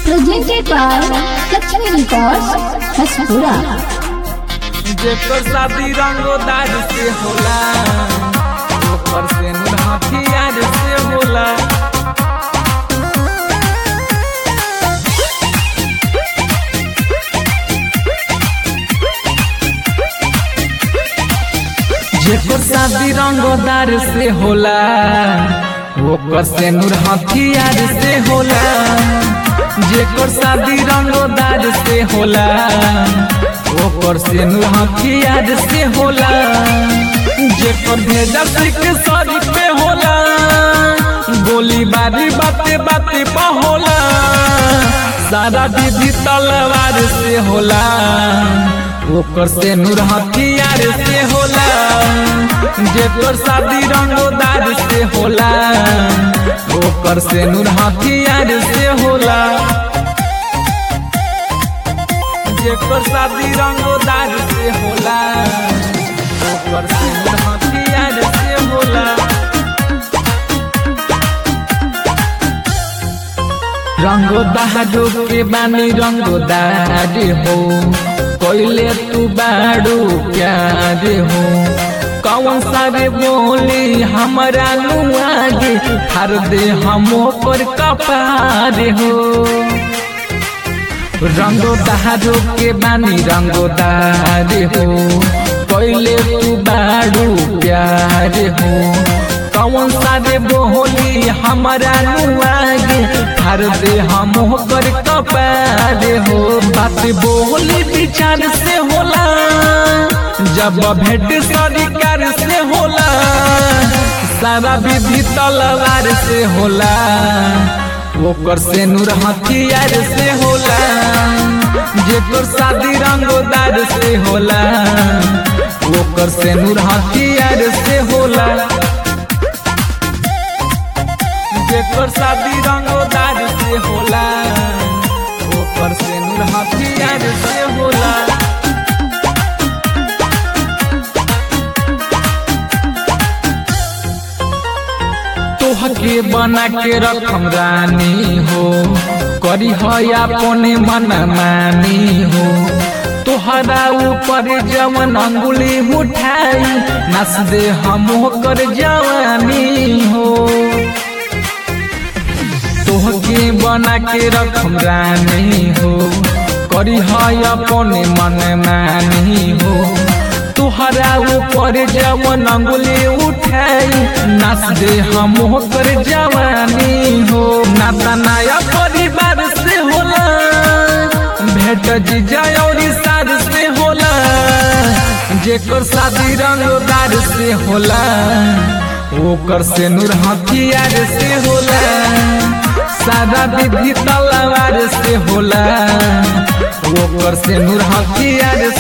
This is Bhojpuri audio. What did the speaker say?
Presented by Lakshmi Records, Haspura. जेकर शादी रंगोदार से होला ओकर से नूर हथियार से होला जेकर शादी रंगोदार से होला ओकर से नूर हथियार से होला जेकर शादी रंगोदार से होला ओकर से नूर हथियार से होला जेकर भेजा सिख सरी पे होला गोली बारी बाते बाते पा होला सारा विधि तलवार से होला ओकर से नूर हथियार से होला जेकर शादी रंगोदार से होला ओकर से नूर हथियार से होला जेकर शादी रंगोदार से होला ओकर से नूर हथियार से होला रंगोदारो के बानी रंगोदार हो कोइले तू बाड़ू प्यार हो कौन सारे बोली हमरा नुआगे हर दे हम पर कपार हो रंगोदारो के बानी रंगोदार हो कोइले तू बाड़ू प्यार हो कौन सारे बोली हमारा नुआगे हर दे हम कर कपार हो बात बोली विचार से होला जब भेंट सरकार से होला सारा विधि तलवार से होला ओकर से नूर हथियार से होला जेकर शादी रंगोदार से होला ओकर से नूर हथियार से होला जेकर शादी रंगोदार से होला ओकर से नूर हथियार से होला तोहके बना के रखम रानी हो करी है अपने मन मानी हो तोहरा ऊपर जवन अंगुली उठाई नस दे हम कर जवानी हो तोहके बना के रखम रानी हो करी है अपने मन मानी हो तुहरा ऊपर जवन अंगुली उठाई नाच दे हम कर जवानी हो नाता नया परिवार से होला भेट जीजा और सार से होला जेकर शादी रंगदार से होला ओकर से नूर हथियार से होला सादा विधि तलवार से होला ओकर से नूर हथियार